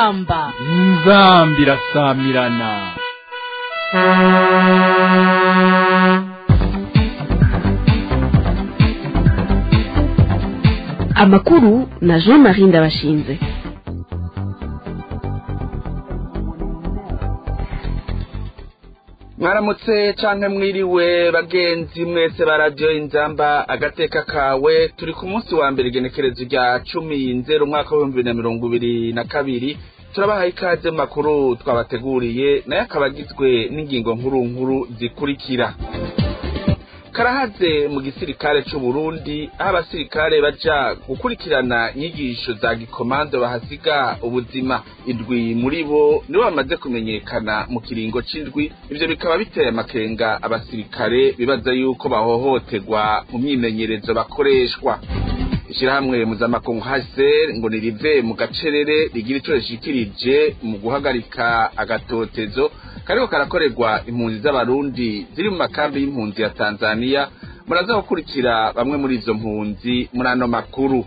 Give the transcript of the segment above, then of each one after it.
inzamba inzambi irasamirana amakuru na jean marie ndabashinze mwaramutse canke mwiriwe bagenzi mwese ba radiyo inzamba agateka kawe turi ku munsi wa mbere igenekerezo rya cumi nzero umwaka w'ibihumbi bibiri na mirongo ibiri na kabiri turabahaye ikaze mu makuru twabateguriye nayo akaba agizwe n'ingingo nkuru nkuru zikurikira karahaze mu gisirikare c'u Burundi aho abasirikare baja gukurikirana inyigisho za gikomando bahasiga ubuzima indwi muri bo nibo bamaze kumenyekana mu kiringo c'indwi ivyo bikaba biteye amakenga abasirikare bibaza yuko bahohoterwa mu myimenyerezo bakoreshwa ishirahamwe mpuzamakungu haser ngo nirive mu gacerere rigira ico rishikirije mu guhagarika agatotezo kariko karakorerwa impunzi z'abarundi ziri mu makambi y'impunzi ya tanzania muraza gukurikira bamwe muri izo mpunzi muri ano makuru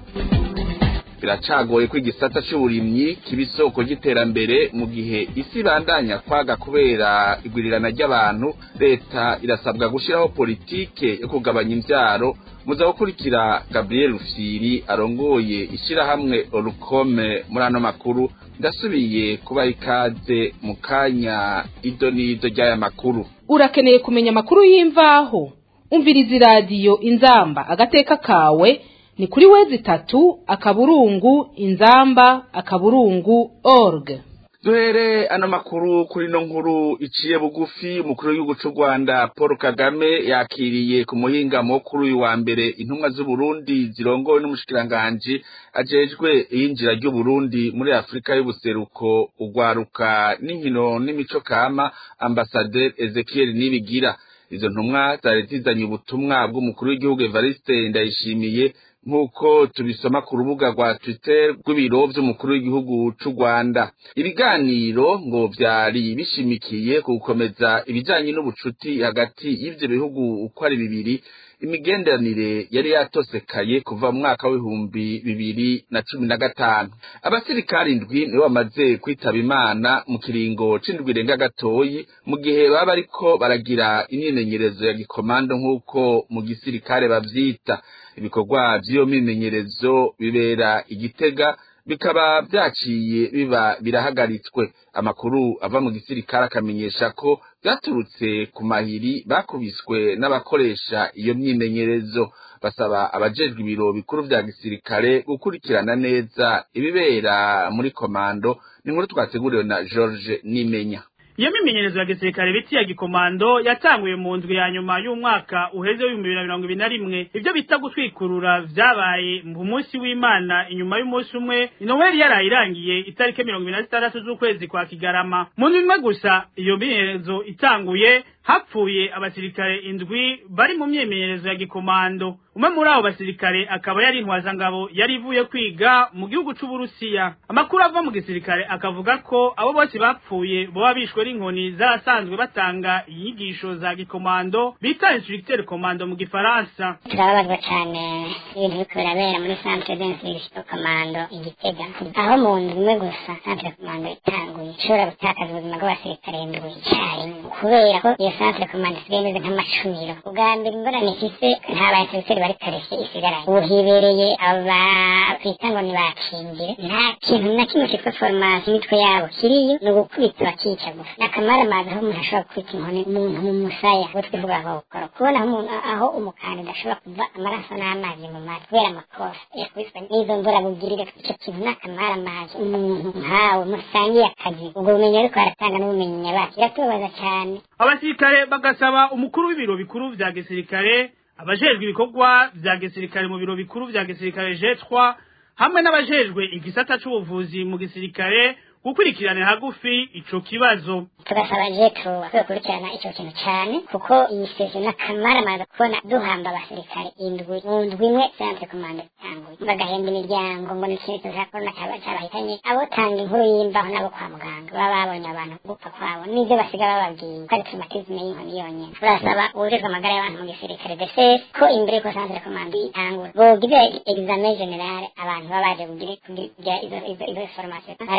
biracagoye ko igisata c'uburimyi kiba isoko ry'iterambere mu gihe isi ibandanya kwaga kubera igwirirana ry'abantu leta irasabwa gushiraho politike yo kugabanya imvyaro muza gukurikira gabriel rufyiri arongoye ishirahamwe orukome muri ano makuru ndasubiye kubaha ikaze mu kanya ido n'ido ry'aya makuru urakeneye kumenya amakuru y'imvaho umviriza iradiyo inzamba agateka kawe ni kuri wezi itatu akaburungu inzamba akaburungu org duhere ano makuru kuri no nkuru iciye bugufi umukuru w'igihugu c'u rwanda paul kagame yakiriye ku muhingamo kuri uyu wa mbere intumwa z'uburundi zirongowe n'umushikiranganji ajejwe iyinjira ry'uburundi muri afurika y'ubuseruko urwaruka n'inkino n'imico kama ambasaderi ezekiel nibigira izo ntumwa zari zizanye ubutumwa bw'umukuru w'igihugu evariste ndayishimiye nk'uko tubisoma ku rubuga rwa twitter rw'ibiro vy'umukuru w'igihugu c'u rwanda ibiganiro ngo vyari bishimikiye ku gukomeza ibijanye n'ubucuti hagati y'ivyo bihugu uko ari bibiri imigenderanire yari yatosekaye kuva mu mwaka w'ibihumbi bibiri na cumi na gatanu abasirikari indwi nibo bamaze kwitaba imana mu kiringo c'indwi irenga gatoyi mu gihe baba bariko baragira imyimenyerezo ya gikomando nk'uko mu gisirikare bavyita ibikorwa vy'iyo myimenyerezo bibera igitega bikaba vyaciye biba birahagaritswe amakuru ava mu gisirikare akamenyesha ko vyaturutse ku mahiri bakubiswe n'abakoresha iyo myimenyerezo basaba abajejwe ibiro bikuru vya gisirikare gukurikirana neza ibibera muri komando ni inkuru twateguriwe na George Nimenya iyo mimenyerezo ya gisirikare biti ya gikomando yatanguye mu ndwi ya nyuma y'umwaka uheze w'ibihumbi bibiri na mirongo ibiri na rimwe ivyo bita gutwikurura vyabaye mu munsi w'imana inyuma y'umunsi umwe inoweli yaraye irangiye itariki mirongo ibiri na zitandatu z'ukwezi kwa kigarama mu ndwi imwe gusa iyo mimenyerezo itanguye hapfuye abasirikare indwi bari mu myimenyerezo ya gikomando umwe muri abo basirikare akaba yari intwazangabo yari ivuye kwiga mu gihugu c'uburusiya amakuru ava mu gisirikare akavuga ko abo bose bapfuye boba bishwe n'inkoni zarasanzwe batanga inyigisho za gikomando bita instructeur commando mu gifaransa turababazwa cane ibintu biriko birabera muri centre d'instruction commando igitega aho mu nzu imwe gusa centre commando itanguye ishobora gutakaza ubuzima bw'abasirikare indwi icarimwe kubera ko iyo centre commando isigaye imeze nk'amacuniro ubwa mbere ingorane ifise nta bainstructeur bari kareshe isigaranye ubu hibereye aba twita ngo ni bakingire nta kintu na kimwe kitwa formation imitwe yabo kiriyo ni ugukubita bakica gusa nakamara amazi aho umuntu ashobora gukubita inkoni umuntu mu musaya ubwo twivuga ngo gukora kubona aho umuntu aho umukandida ashobora kuva amaraso n'amazi mu mazi kubera amakosa yakubiswe n'izo mvura bugirire ico kintu nakamara amazi umuntu nkawe musangiye akazi ubwo bumenyi ariko aratanga n'ubumenyi nyabaki biratubabaza cyane abasirikare bagasaba umukuru w'ibiro bikuru vya gisirikare abajejwe ibikorwa vya gisirikare mu biro bikuru vya gisirikare jetwa hamwe n'abajejwe igisata c'ubuvuzi mu gisirikare gukurikiranira hagufi ico kibazo tugasaba jetro kwikurikirana ico kintu cane kuko iyi session n'akamara maze kubona duhamba abasirikare indwi mu ndwi imwe centre commande itanguye bagahemba imiryango ngo ni ikintu ca korona caba cabahitanye abo tanga inkuru y'imbaho nabo kwa muganga baba babonye abantu gupfa kwabo n'ivyo basiga bababwiye ko ari traumatisme y'inkoni yonyene turasaba uwujejwe amagara y'abantu mu gisirikare DCS ko imbere yuko centre commande itangura bogira examen general abantu baba baje kugira kugira izo izo izo formation barabe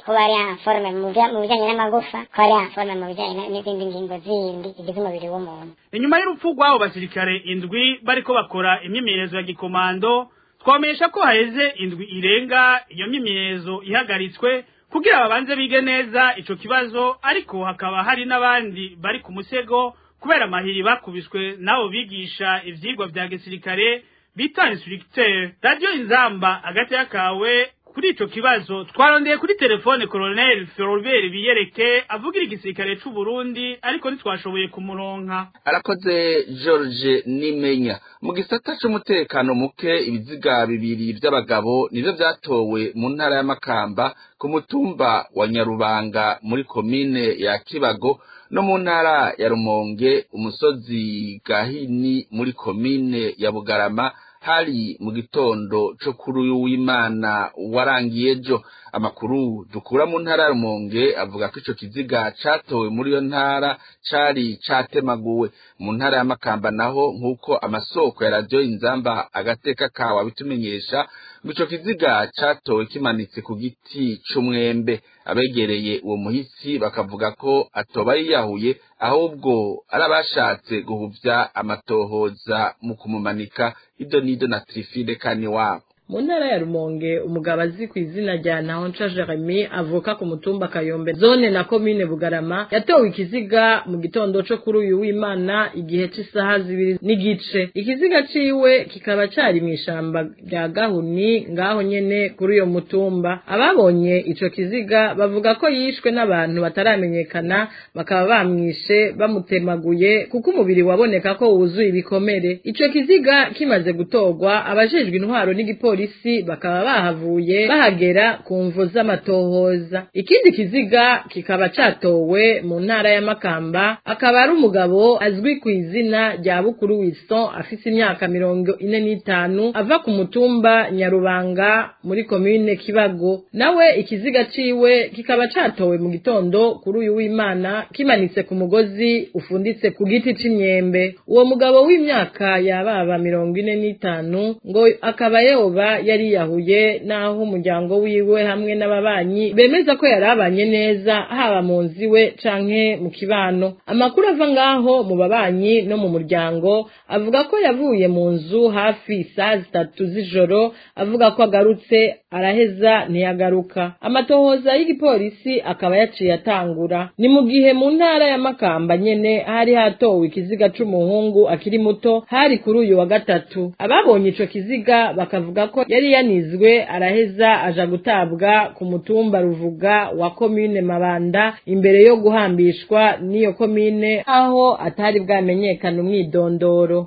kuba ari informe mu bya- mu bijyanye n'amagufa ko ari informe mu bijyanye na- n'izindi ngingo zindi zigize umubiri w'umuntu inyuma y'urupfu rw'abo basirikare indwi bariko bakora imyimenyerezo ya gikomando twamenyesha ko haheze indwi irenga iyo myimenyerezo ihagaritswe kugira babanze bige neza ico kibazo ariko hakaba hari n'abandi bari ku musego kubera amahiri bakubiswe n'abo bigisha ivyigwa vya gisirikare bita instructeur radio inzamba agati kawe kuri ico kibazo twarondeye kuri telefone colonel Ferobert Biyereke avugira igisirikare c'u Burundi ariko ntitwashoboye kumuronka arakoze george nimenya mu gisata c'umutekano muke ibiziga bibiri vy'abagabo nivyo vyatowe mu ntara y'amakamba ku mutumba wa nyarubanga muri komine ya kibago no mu ntara ya rumonge umusozi gahini muri komine ya bugarama hari mu gitondo co kuri uyu w'imana warangiye ejo amakuru dukura mu ntara ya rumonge avuga ko ico kiziga catowe muri iyo ntara cari catemaguwe mu ntara ya makamba naho nk'uko amasoko ya radiyo inzamba agateka kawe abitumenyesha ngo ico kiziga catowe kimanitse ku giti c'umwembe abegereye uwo muhisi bakavuga ko atoba yiyahuye ahubwo ari abashatse guhuvya amatohoza mu kumumanika ido n'ido na trifide kani wabo mu ntara ya rumonge umugabo azi ku izina rya ntahonca jeremy avuka ku mutumba kayombe zone na komine bugarama yatowe ikiziga mu gitondo co kuri uyu w'imana igihe c'isaha zibiri n'igice ikiziga ciwe kikaba cari mw'ishamba rya gahuni ngaho nyene kuri uyo mutumba ababonye ico kiziga bavuga ko yishwe n'abantu bataramenyekana bakaba bamwishe bamutemaguye kuko umubiri waboneka ko wuzuye ibikomere ico kiziga kimaze gutorwa abajejwe intwaro n'igipolisi bakaba bahavuye bahagera ku mvu z'amatohoza ikindi kiziga kikaba catowe mu ntara ya makamba akaba ari umugabo azwi ku izina rya bukuru wilson afise imyaka mirongo ine n'itanu ava ku mutumba nyarubanga muri komine kibago nawe ikiziga ciwe kikaba catowe mu gitondo kuri uyu w'imana kimanitse ku mugozi ufunditse ku giti c'imyembe uwo mugabo w'imyaka yababa mirongo ine n'itanu ngo akaba yoba yariyahuye n'aho umuryango wiwe hamwe n'ababanyi bemeza ko yari abanye neza haba mu nzu iwe canke mu kibano amakuru ava ngaho mu babanyi no mu muryango avuga ko yavuye mu nzu hafi saa zitatu z'ijoro avuga ko agarutse araheza ntiyagaruka amatohoza y'igipolisi akaba yaciye atangura ni mu gihe mu ntara ya makamba nyene hari hatowe ikiziga c'umuhungu akiri muto hari kuri uyu wa gatatu ababonye ico kiziga bakavuga ko yari yanizwe araheza aja gutabwa ku mutumba ruvuga wa komine mabanda imbere yo guhambishwa n'iyo komine aho atari bwamenyekana umwidondoro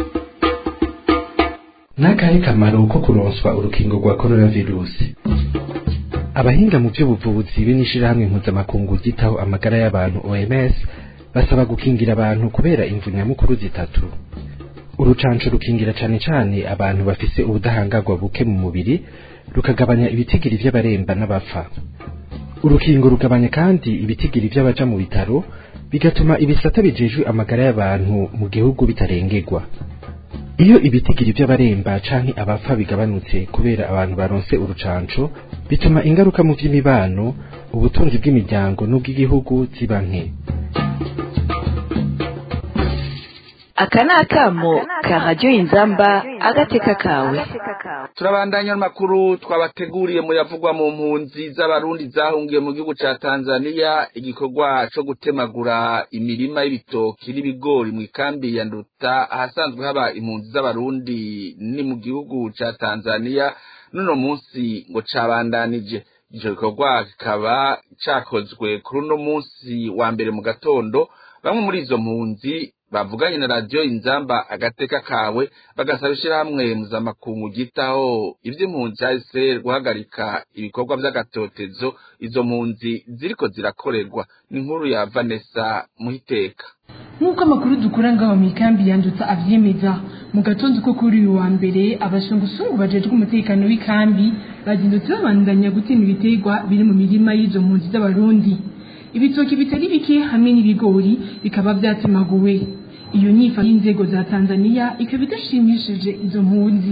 n'akahe kamaro ko kuronswa urukingo rwa coronavirusi abahinga mu by'ubuvuzi b'inishirahamwe mpuzamakungu ryitaho amagara y'abantu OMS basaba gukingira abantu kubera imvu nyamukuru zitatu urucanco rukingira cane cane abantu bafise ubudahangarwa buke mu mubiri rukagabanya ibitigiri vy'abaremba n'abapfa urukingo rugabanya kandi ibitigiri vy'abaja mu bitaro bigatuma ibisata bijejwe amagara y'abantu mu gihugu bitarengerwa iyo ibitigiri vy'abaremba canke abapfa bigabanutse kubera abantu baronse urucanco bituma ingaruka mu vy'imibano ubutunzi bw'imiryango n'ubw'igihugu ziba nke aka ni akamo ka radiyo inzamba agateka kawe turabandanya n'amakuru twabateguriye mu yavugwa mu mpunzi z'abarundi zahungiye mu gihugu ca tanzania igikorwa co gutemagura imirima y'ibitoki n'ibigori mu ikambi ya nduta ahasanzwe haba impunzi z'abarundi ni mu gihugu ca tanzania n'uno munsi ngo cabandanije ico gikorwa kikaba cakozwe kuri uno munsi wa mbere mu gatondo bamwe muri izo mpunzi bavuganye na radiyo inzamba agateka kawe bagasaba ishyirahamwe mpuzamakungu ryitaho iby'impunzi hahise guhagarika ibikorwa by'agatotezo izo mpunzi ziriko zirakorerwa ni inkuru ya vanessa muhiteka nk'uko amakuru dukura ngaho mu ikambi yandutse avyemeza mu gatondo ko kuri uyu wa mbere abashungusungu bajejwe umutekano w'ikambi bazindutse babandanya gutema ibiterwa biri mu mirima y'izo mpunzi z'abarundi ibitoki bitari bike hamwe n'ibigori bikaba vyatemaguwe iyo nyifa y'inzego za tanzania ikaba idashimishije izo mpunzi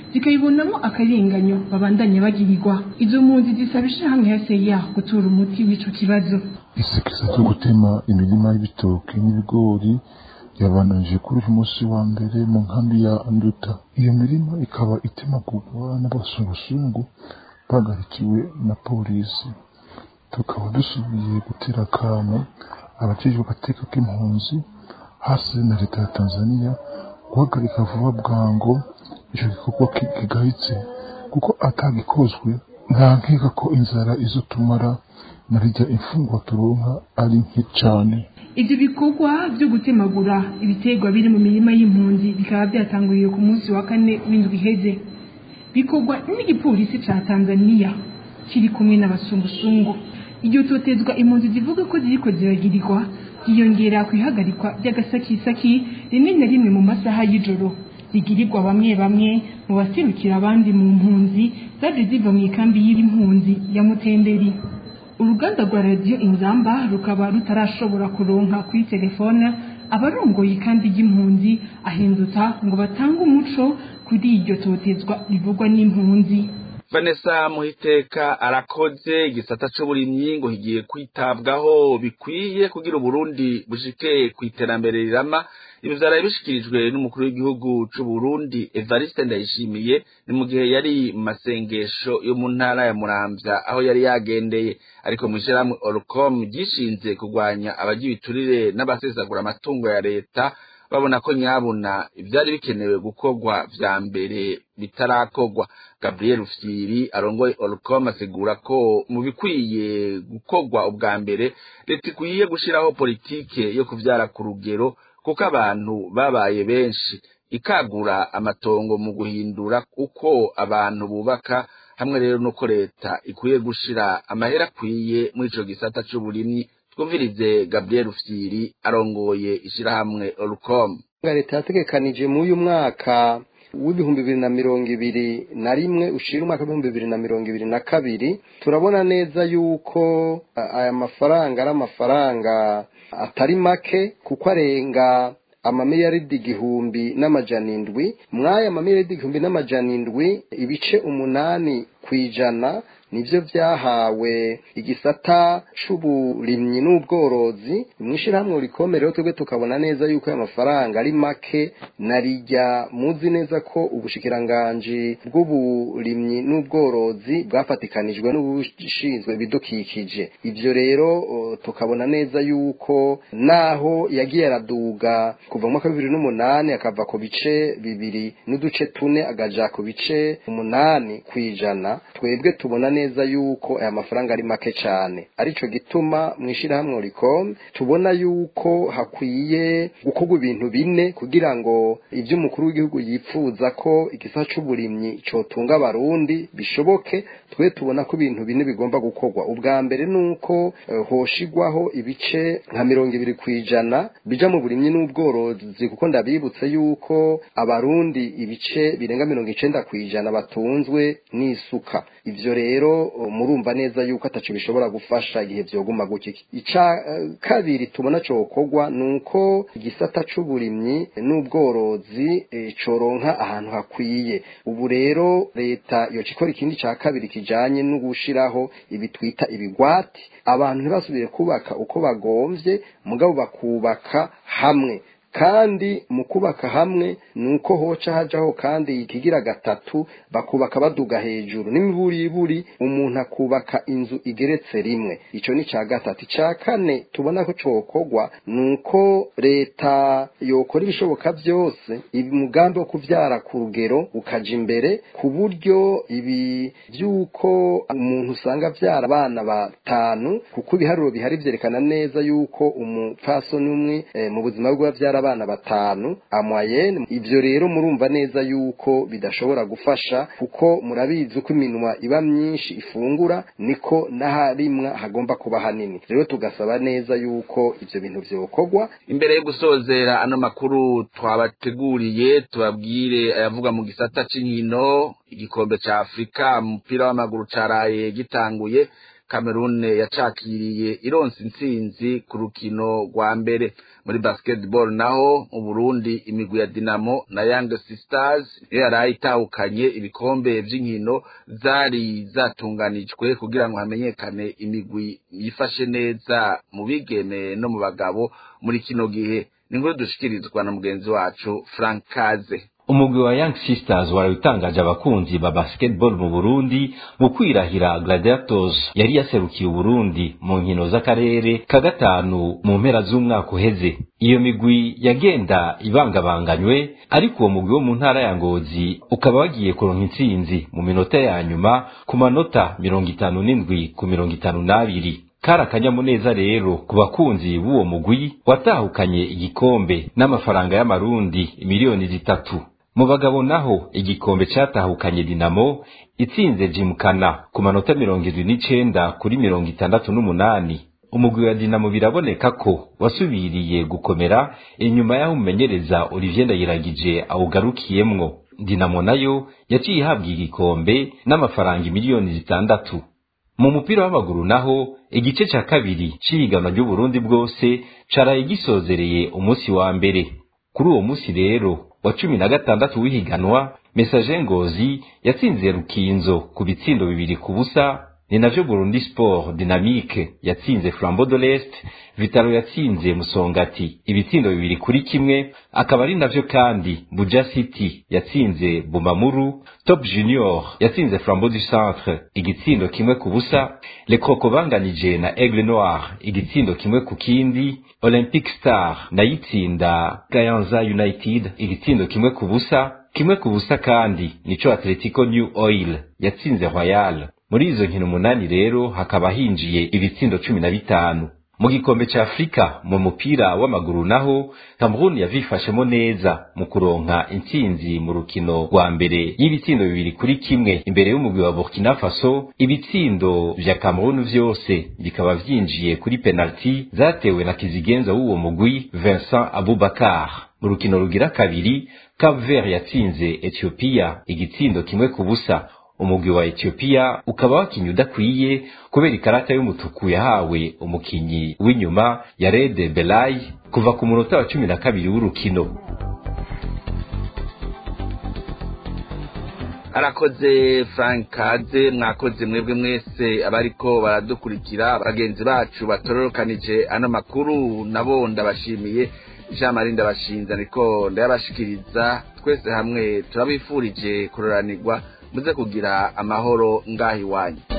zikayibonamo akarenganyo babandanya bagirirwa izo mpunzi zisaba ishirahamwe ya seya gutora umuti w'ico kibazo isekeza ryo gutema imirima y'ibitoki n'ibigori yabananje kuri uyu munsi wa mbere mu nkambi ya nduta iyo mirima ikaba itemagurwa n'abasungusungu bagarikiwe na polisi tukaba dusubiye gutera akamo abajejwe agateka k'impunzi hasi na leta ya tanzania guhagarika vuba bwango ico gikorwa kigayitse kuko atagikozwe nta nkeka ko inzara izotumara narirya imfungwa turonka ari nke cane ivyo bikorwa vyo gutemagura ibiterwa biri mu mirima y'impunzi bikaba vyatanguriye ku munsi wa kane w'indwi iheze bikorwa n'igipolisi ca tanzaniya kiri kumwe n'abasungusungu iryo totezwa impunzi zivuga ko ziriko ziragirirwa ryiyongera kwihagarikwa ry'agasakisaki rimwe na rimwe mu masaha y'ijoro zigirirwa bamwe bamwe mu baserukira abandi mu mpunzi zaje ziva mu ikambi y'impunzi ya mutenderi uruganda rwa radiyo inzamba rukaba rutarashobora kuronka kuri telefone abarongoye ikambi y'impunzi ahindutsa ngo batange umuco kuri iryo totezwa rivugwa n'impunzi vanessa muhiteka arakoze igisata c'uburimyi ngo higiye kwitabwaho bikwiye kugira uburundi bushike ku iterambere rirama ibi vyaraye bishikirijwe n'umukuru w'igihugu c'uburundi evariste ndayishimiye ni mu gihe yari mu masengesho yo mu ntara ya muramvya aho yari yagendeye ariko mw'ishirahamwe orcom ryishinze kurwanya abarya ibiturire n'abasesagura amatungo ya leta babona ko nyabuna ivyari bikenewe gukorwa vya mbere bitarakorwa gabriel ufyiri arongoye orcom asigura ko mu bikwiye gukorwa ubwa mbere leta ikwiye gushiraho politike yo kuvyara ku rugero kuko abantu babaye benshi ikagura amatongo mu guhindura uko abantu bubaka hamwe rero nuko leta ikwiye gushira amahera akwiye muri ico gisata c'uburimyi twumvirize gabriel ufyiri arongoye ishirahamwe orcom leta yategekanije muri uyu mwaka w'ibihumbi bibiri na mirongo ibiri na rimwe ushira umwaka w'ibihumbi bibiri na mirongo ibiri na kabiri turabona neza yuko aya mafaranga ari amafaranga atari make kuko arenga amamiliyaridi igihumbi n'amajana indwi mw'aya mamiliyaridi igihumbi n'amajana indwi ibice umunani ku ijana nivyo vyahawe igisata c'uburimyi n'ubworozi mw'ishirahamwe rikomeye rero twebwe tukabona neza yuko aya mafaranga ari make narirya muzi neza ko ubushikiranganji bw'uburimyi n'ubworozi bwafatikanijwe n'ubushinzwe ibidukikije ivyo rero tukabona neza yuko naho yagiye araduga kuva mu mwaka bibiri n'umunani akava ku bice bibiri n'uduce tune agaja ku bice umunani kw'ijana twebwe tubona neza yuko aya mafaranga ari make cyane arico gituma mwishirahamwe rikom tubona yuko hakwiye gukorwa ibintu bine kugira ngo ivyo umukuru w'igihugu yipfuza ko igisa c'uburimyi cotunga abarundi bishoboke twe tubona ko ibintu bine bigomba gukorwa ubwa mbere nuko uh, hoshigwaho ibice nka mirongo ibiri kwijana bija mu burimyi n'ubworozi kuko ndabibutse yuko abarundi ibice birenga mirongo icenda kwijana batunzwe n'isuka ivyo rero murumva neza yuko ataco bishobora gufasha igihe vyoguma gutya ica uh, kabiri tubona cokorwa nuko igisata c'uburimyi n'ubworozi e, coronka ahantu hakwiye ubu rero leta yoca ikora ikindi ca kabiri kijanye no gushiraho ibi twita ibigwati abantu ntibasubire kubaka uko bagomvye mugabo bakubaka hamwe kandi mu kubaka hamwe nuko hoca hajaho kandi ikigira gatatu bakubaka baduga hejuru n'imiburiburi umuntu akubaka inzu igeretse rimwe ico ni ca gatatu ca kane tubona ko cokorwa nuko leta yokora ibishoboka vyose umugambi wo kuvyara ku rugero ukaja imbere ku buryo ibi vy'uko umuntu usanga avyara abana batanu kuko ibiharuro bihari vyerekana neza yuko umupfasoni umwe e, mu buzima bwe avyara abana batanu amoyenne ivyo rero murumva neza yuko bidashobora gufasha kuko murabizi uko iminwa iba myinshi ifungura niko n'aharimwa hagomba kuba hanini rero tugasaba neza yuko ivyo bintu vyokorwa imbere yo gusozera ano makuru twabateguriye tubabwire ayavuga mu gisata c'inkino igikombe ca afurika umupira w'amaguru caraye gitanguye Cameroon yacakiriye ironse intsinzi ku rukino rwa mbere muri basketball naho mu Burundi imigwi ya Dinamo na Young Sisters niyo yari itahukanye ibikombe vy'inkino zari zatunganijwe kugira ngo hamenyekane imigwi yifashe neza mu bigeme no mu bagabo muri kino gihe ni inkuru dushikirizwa na mugenzi wacu Frank Kaze umugwi wa Young Sisters warabitangaje abakunzi ba basketball mu Burundi mu kwirahira Gladiators yari yaserukiye Uburundi mu nkino z'akarere ka gatanu mu mpera z'umwaka uheze iyo migwi yagenda ibangabanganywe ariko uwo mugwi wo mu ntara ya Ngozi ukaba wagiye kuronka intsinzi mu minota ya nyuma ku manota mirongo itanu n'indwi ku mirongo itanu n'abiri kari akanyamuneza rero ku bakunzi b'uwo mugwi watahukanye igikombe n'amafaranga y'amarundi miliyoni zitatu mu bagabo naho igikombe catahukanye dinamo itsinze jimukana ku manota mirongo irwi n'icenda kuri mirongo itandatu n'umunani umugwi wa dinamo biraboneka ko wasubiriye gukomera inyuma y'aho umumenyereza olivier ndayiragije awugarukiyemwo dinamo nayo yaciye ihabwa igikombe n'amafaranga miliyoni zitandatu mu mupira w'amaguru naho igice ca kabiri c'ihiganwa ry'uburundi bwose caraye gisozereye umunsi wa mbere kuri uwo munsi rero wa cumi na gatandatu w'ihiganwa mesaje ngozi yatsinze rukinzo ku bitsindo bibiri ku busa ni navyo burundi sport dynamique yatsinze flambeau de l'est vitalo yatsinze musongati ibitsindo bibiri kuri kimwe akaba ari navyo kandi buja city yatsinze bumamuru top junior yatsinze flambeau du centre igitsindo kimwe ku busa le croco banganije na aigle noir igitsindo kimwe ku kindi olympic star nayitsinda gayanza united igitsindo kimwe ku busa kimwe ku busa kandi nico atletico new oil yatsinze royal muri izo nkino umunani rero hakaba hinjiye ibitsindo cumi na bitanu mu gikombe ca afurika mu mupira w'amaguru naho cameroon yavifashemo neza mu kuronka intsinzi mu rukino rwa mbere y'ibitsindo bibiri kuri kimwe imbere y'umugwi wa burkina faso ibitsindo vya cameroon vyose bikaba vyinjiye kuri penaliti zatewe na kizigenza w'uwo mugwi vincent abubakar mu rukino rugira kabiri cap vert yatsinze ethiopia igitsindo kimwe ku busa umugwi wa Ethiopia ukaba wakinye udakwiye kubera ikarata y'umutuku yahawe umukinyi w'inyuma ya Rede Belay kuva ku munota wa cumi na kabiri w'urukino arakoze frank kaze mwakoze mwebwe mwese abariko baradukurikira bagenzi bacu batororokanije ano makuru nabo ndabashimiye jean marie ndabashinze ariko ndayabashikiriza twese hamwe turabifurije kuroranirwa muze kugira amahoro ngaho iwanyu